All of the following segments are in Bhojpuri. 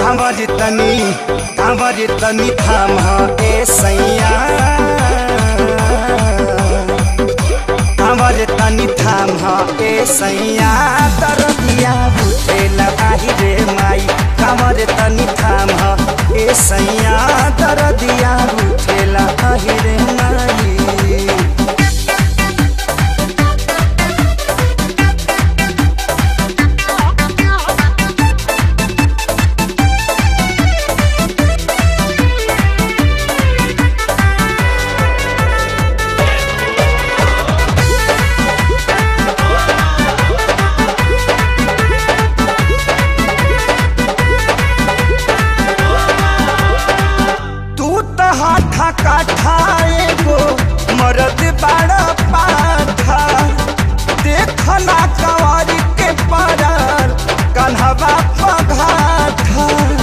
कांवर तनी कांवर तनी थाम ए सैया कांवर तनी थाम ए सैया दरदिया बुझेला आही रे माई कांवर तनी थाम ए सैया दरदिया बुझेला आही रे माई तू त हाथा काठा एगो मरद बड़ा पाठा देखना कवारी के पार कन्हवा पघाठा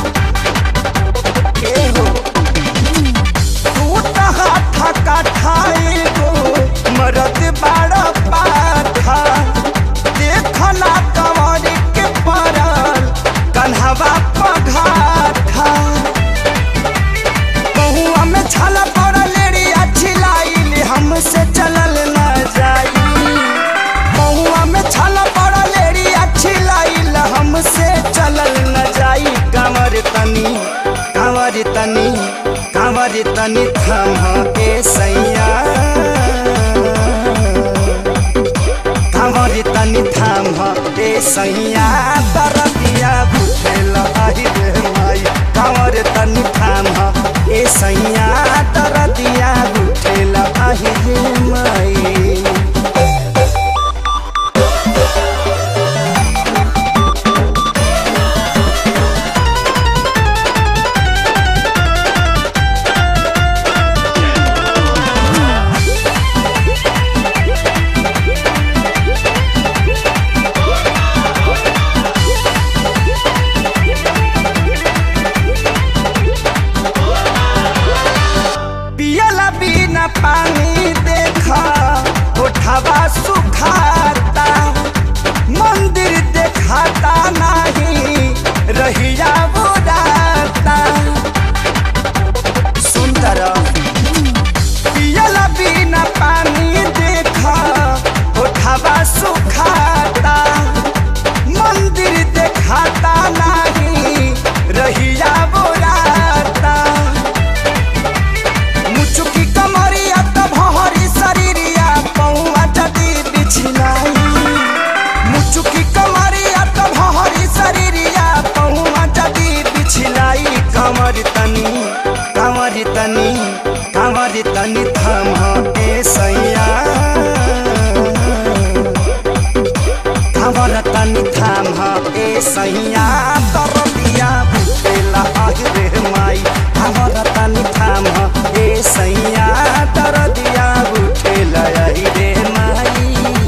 ए हो तू त हाथा काठा एगो मरद बड़ा पाठा देखना कवारी के पार कन्हवा पघाठा बहुआ में छाला पड़ा लेडी अच्छी लाइल हमसे चलल न जाई बहुआ में छाला पड़ा लेडी अच्छी लाइल हमसे चलल न जाई कांवर तनी कांवर तनी कांवर तनी थम ए सैया कांवर तनी थाम ए सैया दरदिया बुझेला आही रे माई कांवर तनी थाम ए सैया दरदिया बुझेला आही रे माई पियला बिना पानी देखा उठावा सुखाता मंदिर देखाता नहीं रहिया बुराता सुंदर पियला बिना पानी देखा उठावा सुखाता मंदिर देखाता नहीं रहिया बुराता मुचुकी कमरिया त भहरी शरीरिया पौआ जदी बिछलाई मुचुकी कमरिया त भहरी शरीरिया पौआ जदी बिछलाई कमर तनी कमर तनी कमर तनी थम ए सैया कमर तनी थाम ए सैया तरबिया बुझेला आहि रे माई कमर तनी थाम ए सैया तरदिया बुझेला आहि रे माई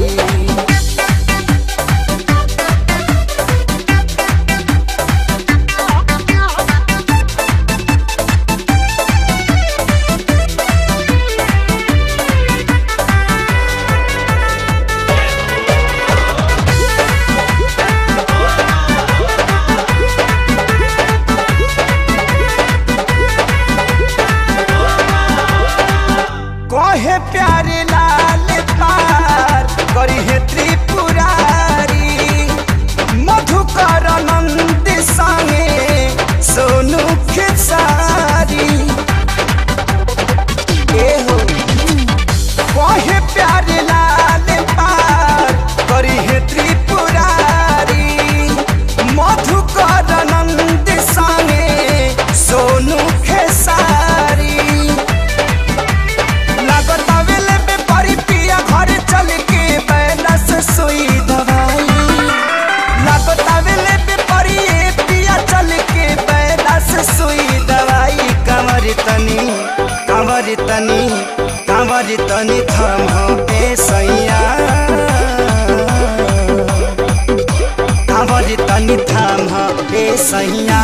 कहे प्यारे लाल पार करी है त्रिपुरारी मधुकर नंद संगे सोनू खेसारी ए हो कहे प्यारे लाल पार करी है त्रिपुरारी मधुकर नंद संगे सोनू खेसारी लागत आवेले पे परी पिया घर चल के बैलस सुई दवाई लागत आवेले पे परी ए पिया चल के बैलस सुई दवाई कमर तनी कमर तनी कमर तनी थम ए सैया कमर तनी थाम ए सैया